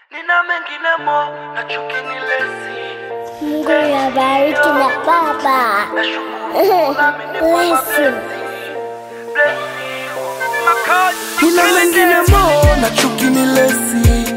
nina mengine mo na chuki ni lesi Mungu nabariki na baba. nashukuru amenipa Bless you. nina mengine mo na chuki ni lesi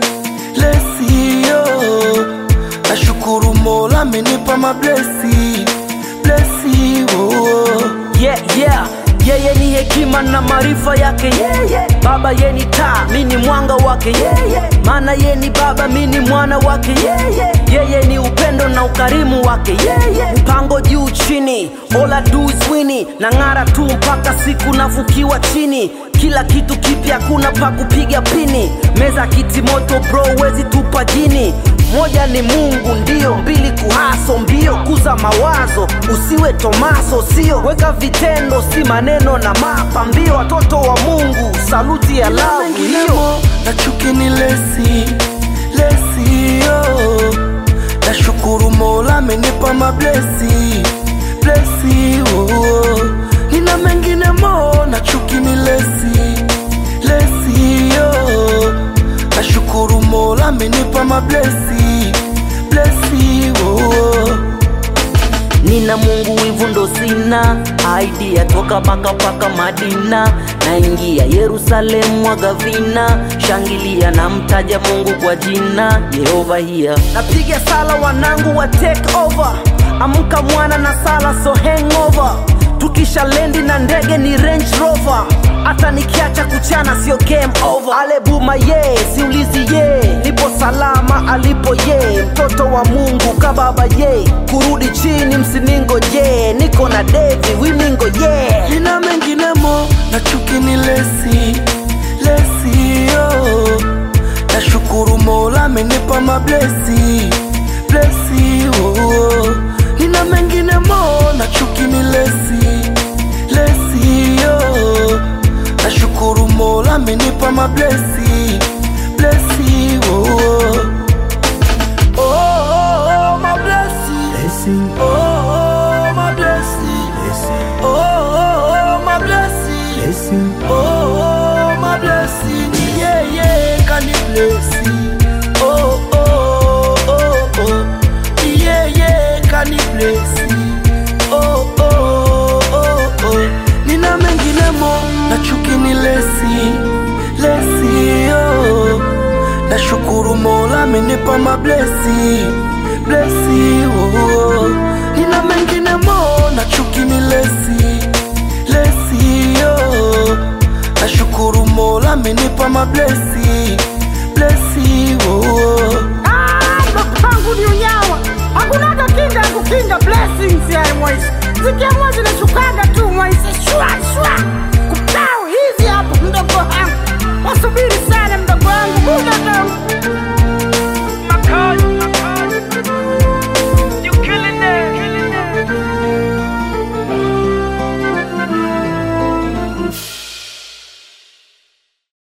lesi yo nashukuru mola amenipa mablesi blesi oh. yeah, yeah. yeye ni hekima na maarifa yake yeah, yeah. baba ye ni taa mi ni mwanga wake yeah, yeah. maana ye ni baba mi ni mwana wake yeah, yeah. yeye ni upendo na ukarimu wake yeah, yeah. mpango juu chini ola duiswini na ng'ara tu mpaka siku nafukiwa chini kila kitu kipya kuna pa kupiga pini meza kiti moto bro wezi tupa jini moja ni mungu ndio mbili kuhaso mbio kuza mawazo usiwe tomaso sio weka vitendo si maneno na mapambio watoto wa mungu saluti ya lavu hiyo menginemo na chuki ni lesi lesi yo nashukuru mola amenipa mablesi blesi oh. nina menginemo na chuki ni lesi lesi yo nashukuru mola amenipa mablesi blesi oh. nina mungu wivu ndo sina idea toka paka paka madina naingia yerusalemu mwaga vina shangilia na mtaja mungu kwa jina yehova hiya napiga sala wanangu wa take over amka mwana na sala so hangover tukisha lendi na ndege ni range rover hata nikiacha kuchana sio game over alebuma ye siulizi ye nipo salama alipo ye mtoto wa mungu kababa ye kurudi chini msiningo ye niko na devi wimingo ye nina menginemo na chuki ni lesi lesi yo nashukuru mola amenipa mablesi blesi oh. nina menginemo na chuki ni lesi lesi yo nashukuru mola amenipa mablesi blesi oh. Oh, oh, oh, my blessing. Oh, oh, my blessing. Oh, oh, oh, my blessing. Oh, oh, my blessing. Yeah, yeah, can you bless it? Oh, oh, oh, oh. Yeah, yeah, can you bless it? Oh, oh, oh, oh. Nina menginemo na chuki ni lesi, lesi, oh. Nashukuru mola amenipa mablesi, blesi, oh. Nina menginemo na chuki ni lesi, lesi, oh. Nashukuru mola amenipa mablesi, blesi,